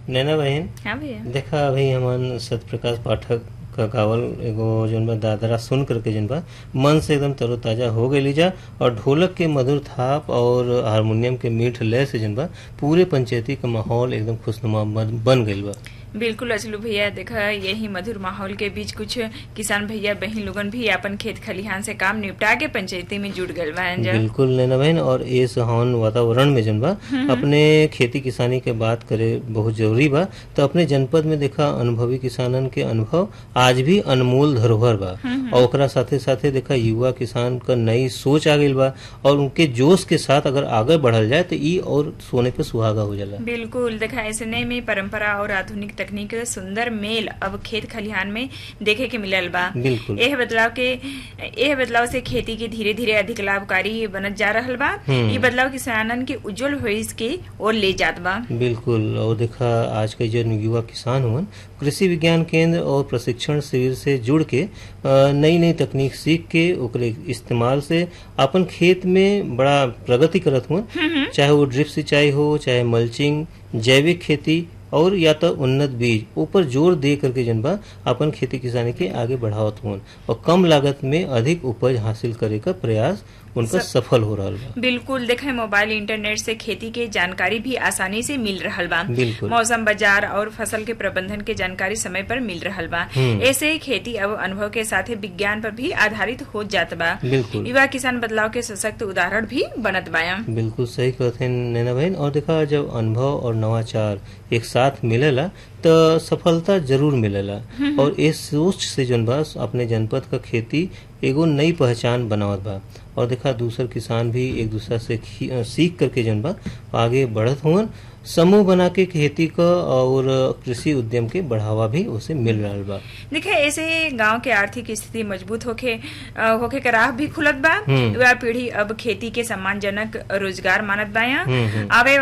नैना बहन हाँ भैया देखा अभी हमन सत्य प्रकाश पाठक का गावल एगो जौन बा दादरा सुन करके जौन बा मन से एकदम तरोताजा हो गई जा और ढोलक के मधुर थाप और हारमोनियम के मीठ लय से जौन बा पूरे पंचायती का माहौल एकदम खुशनुमा बन बन गईल बा बिल्कुल अचलू भैया देखा यही मधुर माहौल के बीच कुछ किसान भैया बहन लोगन भी अपन खेत खलिहान से काम निपटा के पंचायती में जुड़ गए बा बिल्कुल नैना बहन और ये सुहावन वातावरण में जन बा अपने खेती किसानी के बात करे बहुत जरूरी बा तो अपने जनपद में देखा अनुभवी किसानन के अनुभव आज भी अनमोल धरोहर बा और ओकरा साथे साथे देखा युवा किसान का नई सोच आ गई बा और उनके जोश के साथ अगर आगे बढ़ल जाए तो ई और सोने पे सुहागा हो जाला बिल्कुल देखा ऐसे में परंपरा और आधुनिक तकनीक का सुंदर मेल अब खेत खलिहान में देखे के मिलल बा बिल्कुल एह बदलाव के एह बदलाव से खेती के धीरे धीरे अधिक लाभकारी बनत जा रहल बा हम्म। ये बदलाव किसानन के उज्जवल भविष्य के ओर ले जात बा बिल्कुल और देखा आज के जो युवा किसान हुवन कृषि विज्ञान केंद्र और प्रशिक्षण शिविर से जुड़ के नई नई तकनीक सीख के ओकरे इस्तेमाल से अपन खेत में बड़ा प्रगति करत हुवन चाहे वो ड्रिप सिंचाई हो चाहे मल्चिंग जैविक खेती और या तो उन्नत बीज ऊपर जोर दे करके जनबा अपन खेती किसानी के आगे बढ़ावत हुवन और कम लागत में अधिक उपज हासिल करे का प्रयास उनका सफल हो रहा बा बिल्कुल देखे मोबाइल इंटरनेट से खेती के जानकारी भी आसानी से मिल रहल बा बिल्कुल मौसम बाजार और फसल के प्रबंधन के जानकारी समय पर मिल रहल बा हम्म। ऐसे खेती अब अनुभव के साथ विज्ञान पर भी आधारित हो जात बा बिल्कुल युवा किसान बदलाव के सशक्त उदाहरण भी बनत बा बिल्कुल सही कहते हैं नैना बहन और देखा जब अनुभव और नवाचार एक साथ मिलेला तो सफलता जरूर मिलेला और इस सोच से जौन बा अपने जनपद का खेती एगो नई पहचान बनावत बा और देखा दूसर किसान भी एक दूसरा से खी- अ, सीख करके जौन बा आगे बढ़त हुवन समूह बना के खेती का और कृषि उद्यम के बढ़ावा भी उसे मिल रहा बा देखे ऐसे गांव के आर्थिक स्थिति मजबूत होके अ, होके के राह भी खुलत बा हम्म। युवा पीढ़ी अब खेती के सम्मानजनक रोजगार मानत बा हम्म, हम्म। आवे